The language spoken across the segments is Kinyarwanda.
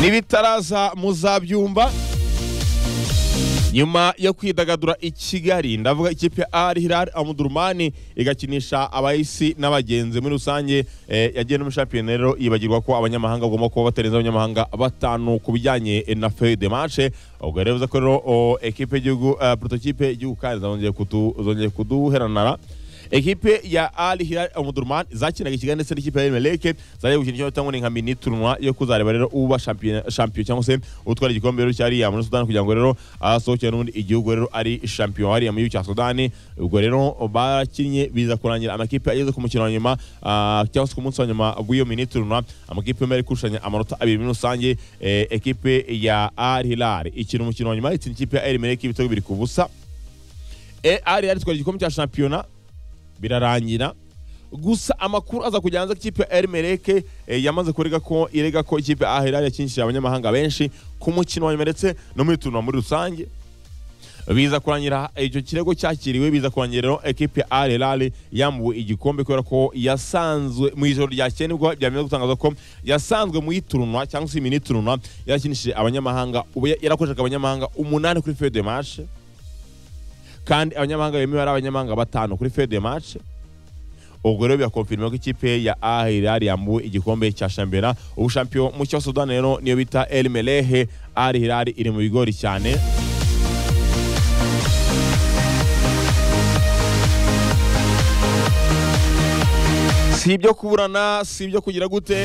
n'ibitaraza muzabyumva nyuma yo kwidagadura i kigali ndavuga ikipe ya Al Hilal Amudurumani igakinisha abahisi n'abagenzi muri rusange eh, yagiye no muri shampiyona rero yibagirwa ko abanyamahanga bagomba kuba batarenze abanyamahanga batanu ku bijyanye eh, na feuille de match ubwo rero bivuze ko rero oh, ekipe y'igihugu eh, prototype y'igihugu kandi zongeye kudu- zongeye kuduheranara ekipe ya Al Hilal Omdurman zakinaga ikigali ndetse n'ikipe ya Emeleke zaje gukina icyo batangwa nka mini tournoi yo kuzareba rero uba champion champion cyangwa se utwara igikombe rero cyariya muri Sudan kugira ngo rero asohokere n'ubundi igihugu rero ari champion hariya mu gihugu cya Sudan ubwo rero bakinnye biza kurangira amakipe ageze ku mukino wa nyuma ah, cyangwa se ku munsi wa nyuma w'iyo mini tournoi amakipe yombi ari kurushanya amanota abiri muri rusange eh, ekipe ya Al Hilal ikina umukino wa nyuma itsinda ikipe ya Emeleke ibitego bibiri ku busa Eh, Al Hilal itwara igikombe cya shampiyona birarangira gusa amakuru aza kujya hanze ko ikipe ya Elmereke yamaze kurega ko irega ko ikipe ya Ahilal yakinishije abanyamahanga benshi ku mukino wa nyuma ndetse no muri turunwa muri rusange biza kurangira icyo kirego cyakiriwe biza kurangira rero ekipe ya Al Hilal yambuwe igikombe kubera ko yasanzwe mu ijoro ryakeye nibwo byamaze gutangaza ko yasanzwe mu iturunwa cyangwa se mini turunwa yarakinishije abanyamahanga ubu yarakoreshaga abanyamahanga umunani kuri feuille de marche kandi abanyamahanga bemewe ari abanyamahanga batanu kuri feuille de match ubwo rero birakonfirma ko ikipe ya Al Hilal yambuwe igikombe cya shampiyona ubu shampiyona mu cya Sudan rero niyo bita El Melehe Al Hilal iri mu bigori cyane si ibyo kuburana si ibyo kugira gute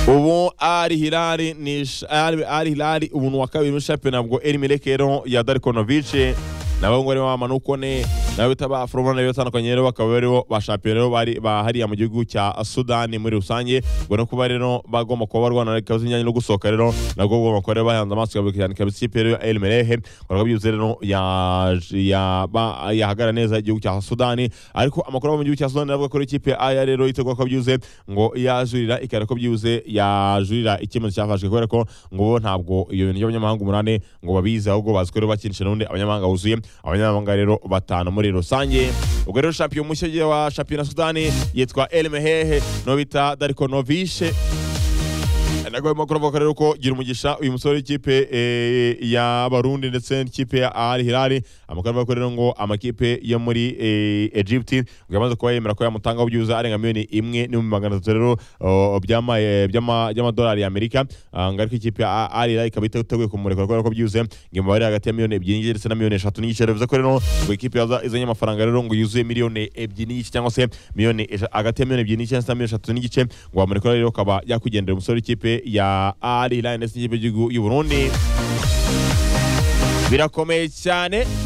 ubu ari hilari ni sh- ari ari hilari ubuntu wa kabiri muri shampiyona ubwo eri mirekero ya darikonovici nabo ngo arimo bamanukone nabo bita ba foromona nayo batandukanye rero bakaba bariho ba shampiyona rero bari bahariya mu gihugu cya sudani muri rusange ubwo no kuba rero bagomba kuba barwana ikaze ijyanye no gusohoka rero nabwo bagomba kuba rero bahanze amaso kabiri cyane kabisa ikipe rero ya eri mirehe ubwo byuze rero ya- ya- ba- yahagara neza igihugu cya sudani ariko amakuru ava mu gihugu cya sudani aravuga ko rero ikipe ya aya rero itegwa ko byuze ngo yajurira ikara ko byuze yajurira icyemezo cyafashwe kubera ko ngo bo ntabwo iyo bintu by'abanyamahanga umunani ngo babizi ahubwo bazi ko rero bakinisha n'ubundi abanyamahanga buzuye abanyamahanga rero batanu muri rusange ubwo rero shampiyona mushya wa shampiyona sudani yitwa elmehehe no bita dariko novishe ntabwo barimo kuravuga rero ko gira umugisha uyu musore w'ikipe eh, y'abarundi ndetse n'ikipe ya Al Hilal amakuru avuga ko rero ngo amakipe yo muri eh, Egypt ngo yamaze kuba yemera ko yamutangaho byuza arenga miliyoni imwe n'ibihumbi magana atatu rero oh, by'ama- eh, by'ama- by'amadolari y'Amerika Ah, ngo ariko ikipe ya Al Hilal ikaba iteguye kumurekura kubera ko byuze ngo imibare iri hagati ya miliyoni ebyiri n'igice ndetse na miliyoni eshatu n'igice bivuze ko rero ngo ikipe yaza- izanye amafaranga rero ngo yuzuye miliyoni ebyiri n'igice cyangwa se miliyoni eja- hagati ya miliyoni ebyiri n'igice ndetse na miliyoni eshatu n'igice ngo bamurekura rero akaba yakugendera umusore w'ikipe ya Al Hilal ndetse n'ikipe y'igihugu y'u Burundi birakomeye cyane